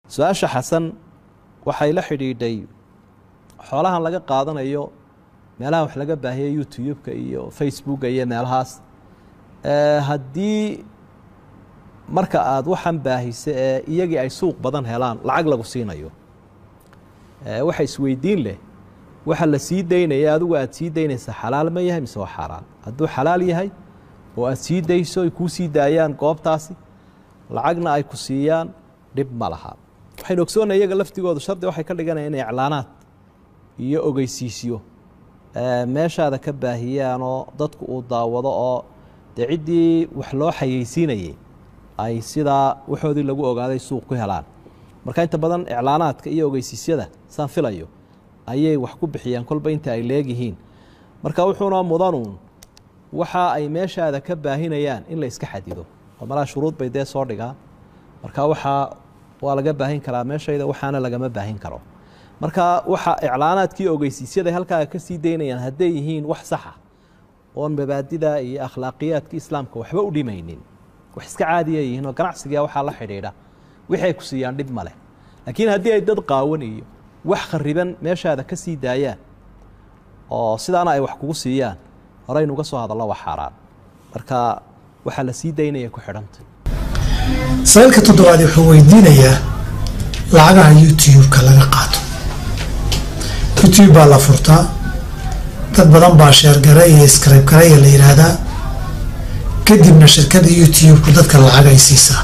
su-aasha xasan waxay la xidhiidhay xoolahan laga qaadanayo meelaha wax laga baahiya youtube-ka iyo facebooka iyo meelahaas haddii marka aada waxan baahisa ee iyagii ay suuq badan helaan lacag lagu siinayo waxa isweydiin leh waxa la sii daynaya adigu aada sii daynaysa xalaal ma yahay mise waa xaaraan hadduu xalaal yahay oo aada sii dayso ay kuu sii daayaan goobtaasi lacagna ay ku siiyaan dhib ma laha waxaynu ogsoonnay iyaga laftigoodu shardi waxay ka dhiganaya inay iclaanaad iyo ogeysiisyo meeshaada ka baahiyaan oo dadku uu daawado oo dee ciddii wax loo xayeysiinayay ay sidaa waxoodii lagu ogaaday suuq ku helaan marka inta badan iclaanaadka iyo ogeysiisyada saan filayo ayay wax ku bixiyaan kolba inta ay leegyihiin marka wuxuuna mudanuun waxa ay meeshaada ka baahinayaan in la iska xadido oo malaa shuruud bay dee soo dhigaan marka waxaa waa laga baahin karaa meeshayda waxaana lagama baahin karo marka waxa iclaanaadkii ogeysiisyada halkaaga ka sii daynayaan hadday yihiin wax saxa oon mabaadida iyo akhlaaqiyaadka islaamka waxba u dhimaynin wax iska caadiya yihiin oo ganacsiga waxaa la xidhiidha wixii ay ku siiyaan dhib ma leh laakiin haddii ay dad qaawan iyo wax khariban meeshaada ka sii daayaan oo sidaana ay wax kugu siiyaan horeynuga soo hadallo waa xaaraan marka waxaa la sii daynaya ku xidhanta saylka toddobaad wuxuu weydiinayaa lacagaha youtube-ka laga qaato youtube baa la furtaa dad badan baa sheergaray iyo scribgaraya la yidhaahdaa kadibna shirkada youtube-ku dadka lacagay siisaa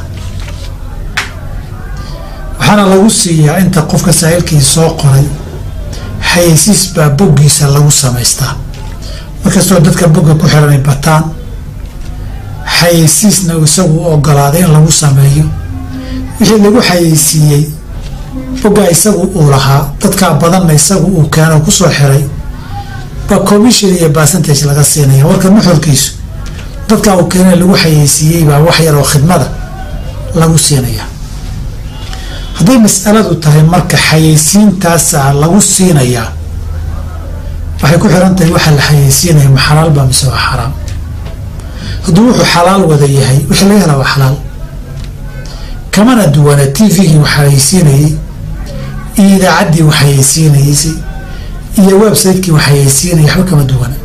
waxaana lagu siiyaa inta qofka saa'ilkii soo qoray xayeysiis baa boggiisa lagu samaystaa markastoo dadka bogga ku xiranay bataan xayeysiisna isagu u ogolaaday in lagu sameeyo wixii lagu xayeysiiyey bogga isagu uu lahaa dadkaa badanna isagu uu keeno kusoo xiray ba commission iyo percentage laga siinaya warka nuxurkiisu dadkaa uu keena lagu xayeysiiyey baa wax yaroo khidmada lagu siinaya hadday mas'aladu tahay marka xayeysiintaasa lagu siinayaa waxay ku xiran tahay waxaa la xayeysiinaya ma xalaal baa mise waa xaraam hadduu wuxuu xalaal wada yahay wixii laga helaa waa xalaal kamana duwana t v-gii wax xayeysiinayey iyo idaacaddii wax xayeysiinayeysay iyo website-kii wax xayeysiinayay waxba kama duwana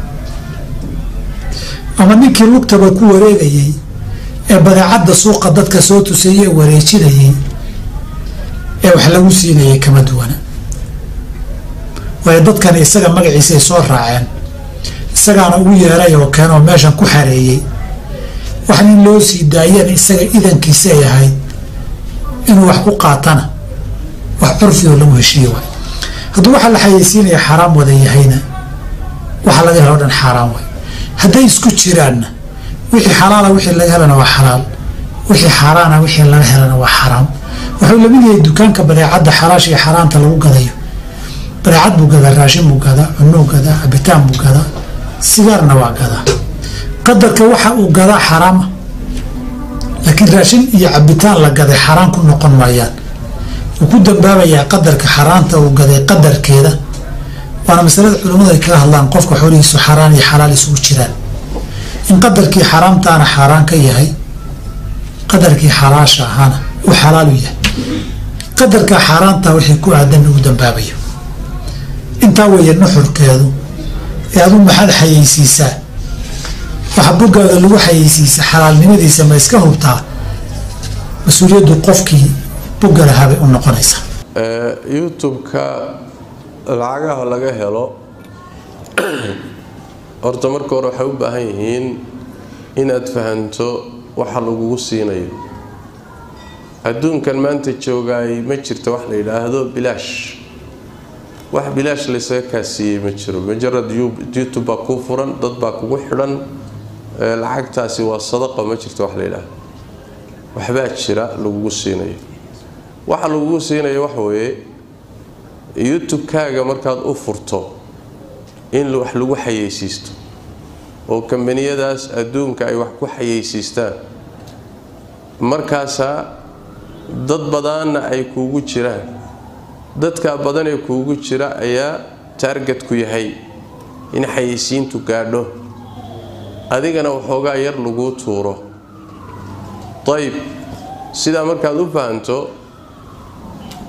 ama ninkii lugtaba ku wareegayey ee badeecadda suuqa dadka soo tusayey ee wareejinayey ee wax lagu siinayay kama duwana waayo dadkani isaga magaciisay soo raaceen isagaana ugu yeeray oo keenoo meeshan ku xareeyey wax nin loo sii daayana isaga idankiisa ay ahayd inuu wax ku qaatana wax curfioo lagu heshiiye waay hadduu waxaa la xayeysiinaya xaaraam wada yahayna waxa laga helo o dhan xaaraam waay hadday isku jiraanna wixii xalaala wixii laga helana waa xalaal wixii xaaraana wixii laga helana waa xaraam wuxuu lamid yahay dukaanka badeecadda xalaasha iyo xaaraanta lagu gadayo badeecad buu gadaa raashin buu gadaa cunuu gadaa cabitaan buu gadaa sigaarna waa gadaa qadarka waxa uu gadaa xaraama laakiin raashin iyo cabitaan la gaday xaraan ku noqon maayaan wuu ku dambaabayaa qadarka xaraanta uu gaday qadarkeeda waana masalada culimmadu ay kaga hadlaan qofka xoolihiisu xaraan iyo xalaal isugu jiraan in qadarkii xaraamtaana xaaraan ka yahay qadarkii xalaasha ahaana uu xalaalu yahay qadarka xaaraanta wixii ku aadan ugu dambaabayo intaa weeye nuxurkeedu ee adu maxaad xayeysiisaa waxa boggaada lagu xayeysiisa xalaalnimadiisa ma iska hubtaa mas-uuliyaddu qofkii bogga lahaabay u noqonaysaa youtube-ka lacagaha laga helo horta marka hore waxay u baahan yihiin inaad fahanto waxa lagugu siinayo adduunkan maanta joogaay ma jirto wax la yidhaahdo bilaash wax bilaash laysaga kaasiiyey ma jiro majarad youtube baa kuu furan dad baa kugu xidhan lacagtaasi waa sadaqa ma jirto wax la yidhaahdo waxbaa jira lagugu siinayo waxa lagugu siinayo waxa weeye youtube-kaaga markaad u furto in wax lagu xayeysiisto oo kambaniyadaas adduunka ay wax ku xayeysiistaan markaasaa dad badanna ay kuugu jiraan dadkaa badan ee kuugu jira ayaa taargetku yahay in xayeysiintu gaadho adigana waxoogaa yar laguu tuuro ayb sidaa markaad u fahanto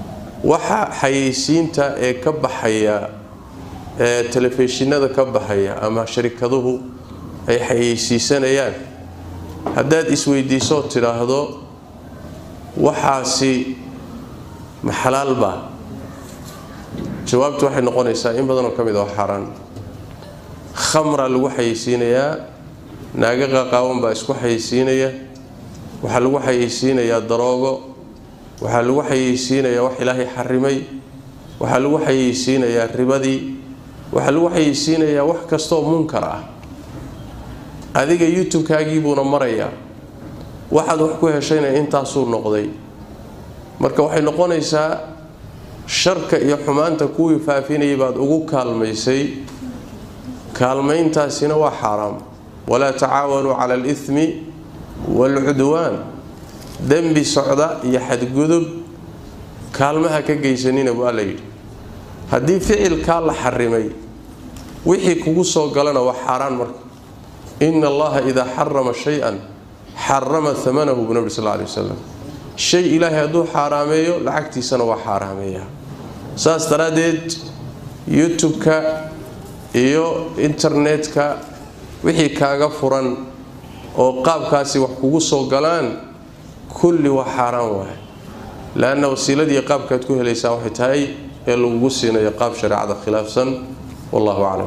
waxa xayeysiinta ee ka baxaya ee telefishinada ka baxaya ama sharikaduhu ay xayeysiisanayaan haddaad isweydiisoo tidhaahdo waxaasi ma xalaalbaa jawaabtu waxay noqonaysaa in badanoo ka mid a xaaraan khamra lagu xayeysiinayaa naaga qaqaawan baa isku xayeysiinaya waxaa lagu xayeysiinayaa daroogo waxaa lagu xayeysiinayaa wax ilaahay xarimay waxaa lagu xayeysiinayaa ribadii waxaa lagu xayeysiinayaa wax kastooo munkar ah adiga youtube-kaagii buuna marayaa waxaad wax ku heshayna intaasuu noqday marka waxay noqonaysaa sharka iyo xumaanta kuwii faafinayay baad ugu kaalmaysay kaalmayntaasina waa xaaraam walaa tacaawanuu cala alithmi waalcudwaan dembi socda iyo xadgudub kaalmaha ka geysanina waa la yidhi haddii ficilkaa la xarimay wixii kugu soo galana waa xaaraan marka ina allaha idaa xarama shay-an xarama amanahu buu nabi sal ly wasalam shay ilaahay hadduu xaaraameeyo lacagtiisana waa xaaraameeyaa saas daraaddeed youtube-ka iyo internet-ka wixii kaaga furan oo qaabkaasi wax kugu soo galaan kulli waa xaaraan waay leanna wasiiladii qaabkaad ku helaysaa waxay tahay ee lagugu siinayo qaab shareecada khilaafsan wallahu aclam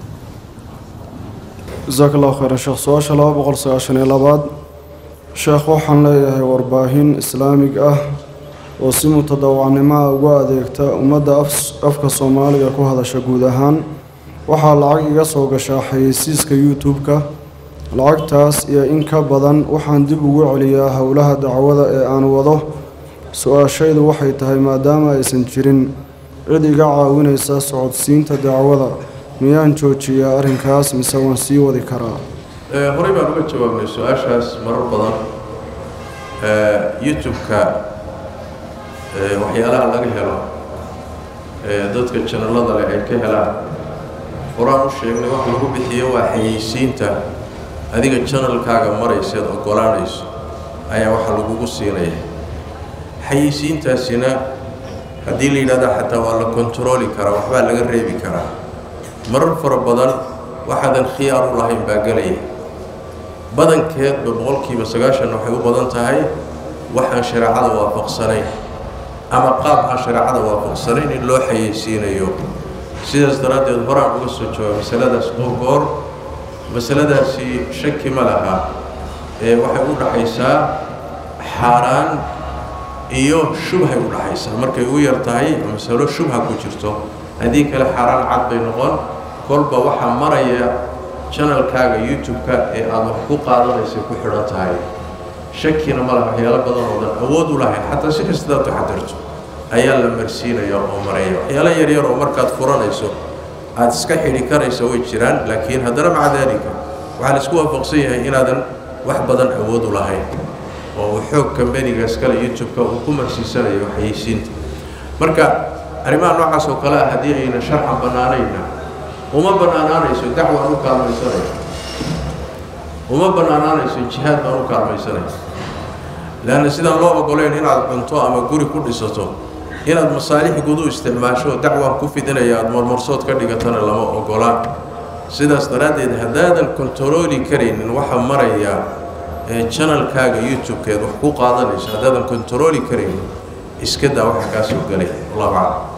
jasaaka allahu khayran sheekh su-aasha laba boqol sagaashan iyo labaad sheekh waxaan leeyahay warbaahin islaamig ah oo si mutadawacnimoa ugu adeegta ummadda afka soomaaliga ku hadasha guud ahaan waxaa lacag iga soo gashaa xayeysiiska youtube-ka lacagtaas iyo in ka badan waxaan dib ugu celiyaa howlaha dacwada ee aan wado su-aashaydu waxay tahay maadaama aysan jirin cid iga caawinaysa socodsiinta dacwada miyaan joojiyaa arrinkaas mise waan sii wadi karaa horey baan uga jawaabnay su-aashaas marar badan youtube-ka waxyaalaha laga helo dadka janalada leh ay ka helaan horaan u sheegnay wax lagu bixiyo waa xayeysiinta adiga janalkaaga marayseed ogolaanayso ayaa waxa lagugu siinaya xayeysiintaasina haddii la yidhahda xataa waa la kontarooli karaa waxbaa laga reebi karaa marar fara badan waxaadan khiyaar u lahayn baa gelaya badankeedba boqolkiiba sagaashan waxay u badan tahay waxaan shareecada waafaqsanayn ama qaab aan shareecada waafaqsanayn in loo xayeysiinayo sidaas daraaddeed horaan uga soo jooga masaladaas qoorgoor masaladaasi shaki ma laha ee waxay u dhaxaysaa xaaraan iyo shubhay u dhaxaysaa markay u yar tahay masalo shubha ku jirto haddii kale xaaraan cad bay noqon kolba waxaa maraya janalkaaga youtube-ka ee aada wax ku qaadanaysa ku xidhan tahay shakina ma laha waxyaalo badan oo dan awood u lahayn xataa si kastaad taxadirto ayaa la marsiinaya oo maraya waxyaalo yaryar oo markaad furanayso aada iska xidhi karaysa way jiraan laakiin haddana maca daalika waxaa la isku waafaqsan yahay inaadan wax badan awood u lahayn oo uu xoog kambeniga iskale youtube-ka uu ku marsiisanayo xayeysiinta marka arrimaha noocaas oo kale ah haddii ayna sharcan bannaanayna uma bannaanaanayso dacwaan u kaalmaysanaya uma bannaanaanayso jihaad baan u kaalmaysanaya leanna sidaan loo ogolayn inaad cunto ama guri ku dhisato inaad masaalix guud u isticmaasho dacwaan ku fidinaya aada marmarsood ka dhigatana lama ogola sidaas daraaddeed haddaadan kontarooli karaynin waxaa maraya janalkaaga youtube-keed wax ku qaadanayso haddaadan kontarooli karaynin iska daa waxa kaa soo galay allahu aclam